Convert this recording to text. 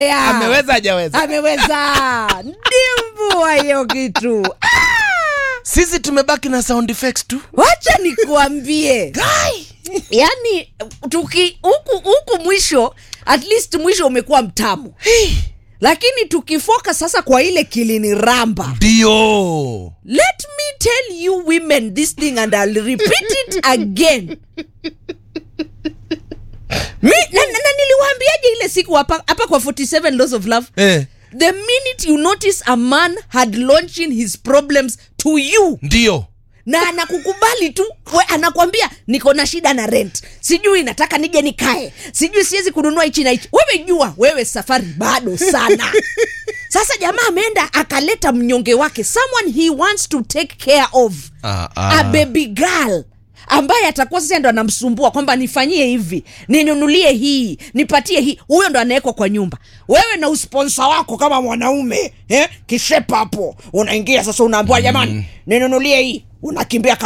Yeah. ameweza hajaweza ameweza ndimbua hiyo kitu sisi tumebaki na sound effects tu wacha nikuambie yani tuki huku huku mwisho at least mwisho umekuwa mtamu lakini tukifoka sasa kwa ile kilini ramba ndio let me tell you women this thing and I'll repeat it again Mi, na, na, na niliwaambiaje ile siku hapa hapa kwa 47 laws of love eh, the minute you notice a man had launching his problems to you ndio na anakukubali tu we anakwambia niko na shida na rent sijui nataka nije nikae sijui siwezi kununua hichi na hichi wewe jua wewe safari bado sana sasa jamaa ameenda akaleta mnyonge wake someone he wants to take care of Ah, a ah. baby girl ambaye atakuwa sasa ndo anamsumbua kwamba nifanyie hivi ninunulie hii nipatie hii huyo ndo anawekwa kwa nyumba wewe na usponsa wako kama mwanaume eh? kishepa hapo unaingia sasa unaambiwa jamani ninunulie hii unakimbia kama